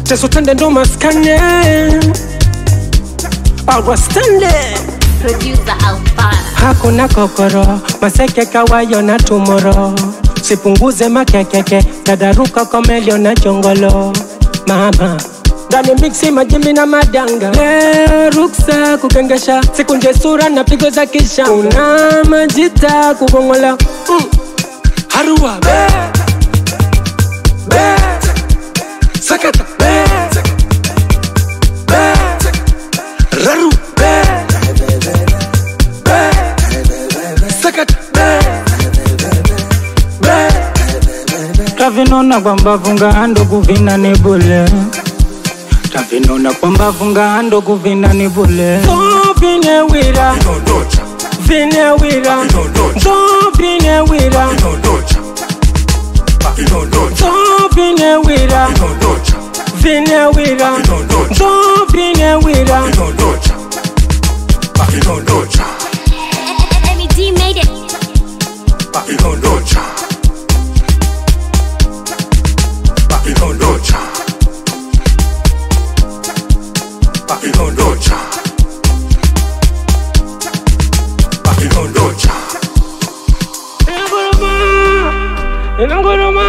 teso tende ndo maskane awastande Producer Alfara. hakuna kokoro maseke kawayo na tumoro sipunguze makekeke dadaruka komelio na chongolo mama ndani miksi majimbi na madanga leo ruksa kukengesha sikunje sura na pigo za kisha una majita kugongola mm. harua be be sakata be be raru be be sakata be be tavinona kwamba vunga ando kuvina ni bule tavinona kwamba vunga ando kuvina ni bule so vine wira vine wira so vine wira so vine wira vine wira so vine wira MED made it. Nguruma,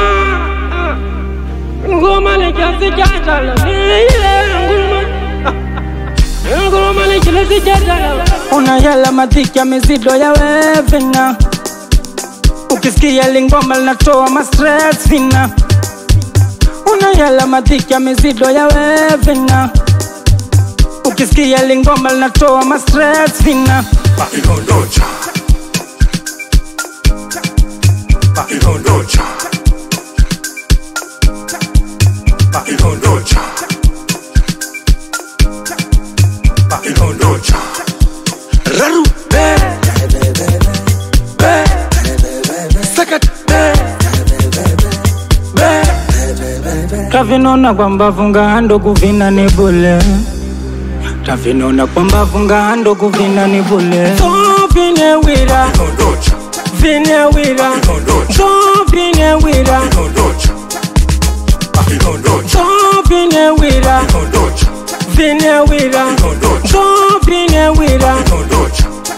nguruma ni kiasi cha jala, ile nguruma, nguruma ni kiasi cha jala. unayala madhiki ya mizido ya wevina ukisikia lingoma linatoa mastres vina unayala madhiki ya mizido ya wevina ukisikia lingoma linatoa mastres vina Raru, be, be, sakat, be, be. tavinona kwamba vunga ando kuvina ni bule tavinona kwamba vunga ando kuvina ni bule So vine wira, vine wira, so vine wira, so vine wira, vine wira, so vine wira.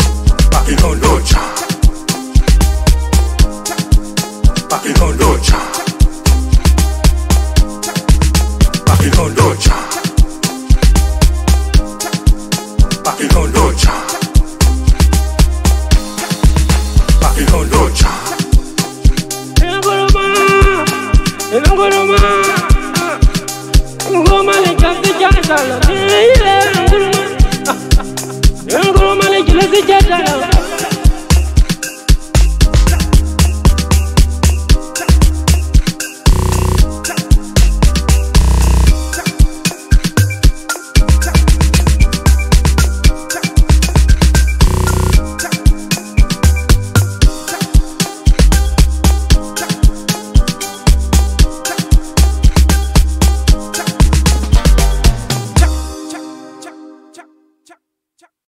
Nguruma, nguruma, nguruma ni kiasi cha jala, ile nguruma, nguruma ni kiasi cha jala.